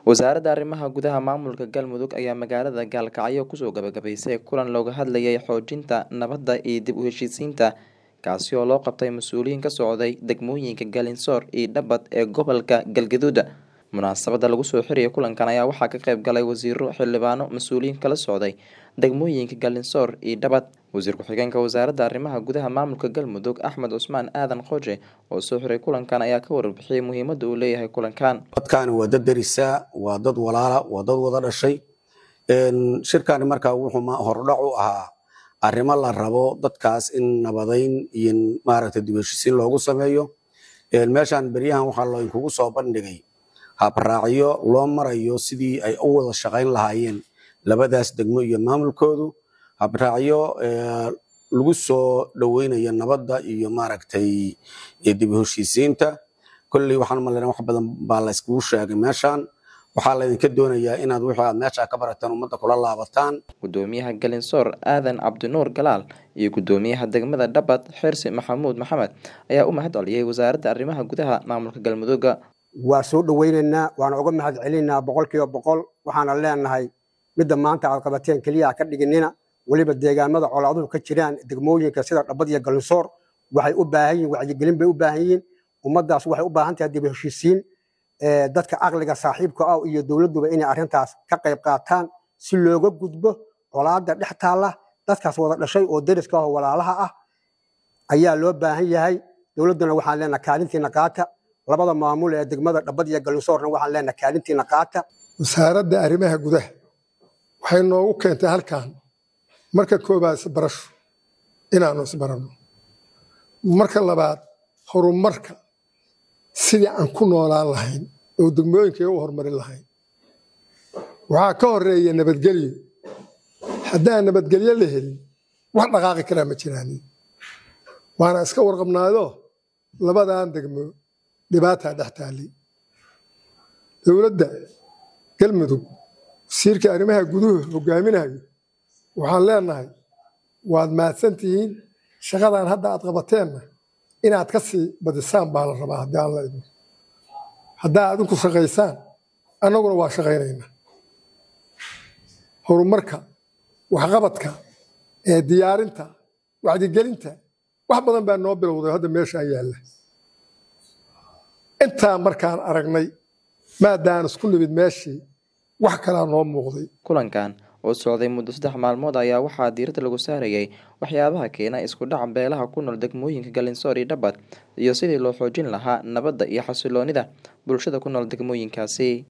Wasaaradda Arrimaha Gudaha Maamulka Galmudug ayaa magaalada Gaalkacyo kusoo gabagabaysay kulan looga hadlayay xoojinta nabadda iyo dib u heshiisiinta kaasi oo loo qabtay mas'uuliyiin ka socday degmooyinka Galinsoor iyo Dhabad ee gobolka Galgaduud. Munaasabadda lagu soo xiriyay kulankan ayaa waxaa ka qayb galay wasiiro, xildhibaano, mas'uuliyiin kala socday degmooyinka Galinsoor iyo Dhabad. Wasiir ku-xigeenka Wasaaradda Arrimaha Gudaha Maamulka Galmudug Axmed Cusmaan Aadan Qoje oo soo xiray kulankan ayaa ka warbixiyay muhiimadda uu leeyahay kulankan. dadkaani waa dad derisa waa dad walaala waa dad wada dhashay Een, shirkani markaa wuxuu ma- hordhac u ahaa arrimo la rabo dadkaas in nabadayn iyo maaragta dib u heshiisiin loogu sameeyo Een, meeshaan beryahan waxaa loo inkugu soo bandhigay habraacyo loo marayo sidii ay u wada shaqayn lahaayeen labadaas degmo iyo maamulkoodu habraacyo ee, lagu soo dhoweynayo nabadda iyo maaragtay iyo dib u heshiisiinta kolley waxaan umaleynaa wax badan baa la iskugu sheegay meeshaan waxaa laydinka doonayaa inaad wixii aad meesha ka barataan ummadda kula laabataan Gudoomiyaha Galinsoor Aadan Cabdinuur Galaal iyo Gudoomiyaha degmada Dhabad Xirsi Maxamuud Maxamed ayaa u mahad celiyay Wasaaradda Arrimaha Gudaha Maamulka Galmudug. waa soo dhoweynaynaa waana uga mahad celinaynaa boqolkiiba boqol waxaana leenahay midda maanta aad qabateen keliya ha ka dhiginina weliba deegaamada colaaduhu ka jiraan degmooyinka sida dhabad iyo galinsoor waxay u baahan yihiin wacyigelin bay u baahan yihiin ummaddaas waxay u baahan tahay dib u heshiisiin ee, dadka caqliga saaxiibka ah iyo dowladduba inay arrintaas ka qayb qaataan si looga gudbo colaadda dhex taalla dadkaas wada dhashay oo deriska ah oo walaalaha ah ayaa loo baahan yahay dowladduna waxaan leenahay kaalintiina qaata labada maamul ee degmada dhabad iyo galinsoorna waxaan leenahay kaalintiina qaata wasaaradda arrimaha gudaha waxay noogu keentay halkan marka koobaad isbarasho inaanu isbaranno marka labaad horumarka sidii aan ku noolaan lahayn oo degmooyinka u horumarin lahayn waxaa ka horeeya nabadgelyo haddaan nabadgelyo la helin wax dhaqaaqi karaa ma jiraanin waana iska warqabnaado labadan degmo dhibaataa dhex taallay dowladda galmudug wasiirka arrimaha guduhu hogaaminayo waxaan leenahay waad mahadsan tihiin shaqadan hadda aad qabateenna inaad ka sii badisaan baa la rabaa haddii aan la idmo haddaa adinku shaqaysaan annaguna waa shaqaynaynaa horumarka waxqabadka ee diyaarinta wacdigelinta wax badan baa noo bilowday hadda meeshaan yaalla intaa markaan aragnay maadaan isku nimid meeshii wax kalaa noo muuqday Kulankan oo socday muddo saddex maalmood ayaa waxaa diiradda lagu saarayay waxyaabaha keena isku dhaca beelaha ku nool degmooyinka Galinsoor iyo Dhabad iyo sidii loo xoojin lahaa nabadda iyo xasilloonida bulshada ku nool degmooyinkaasi.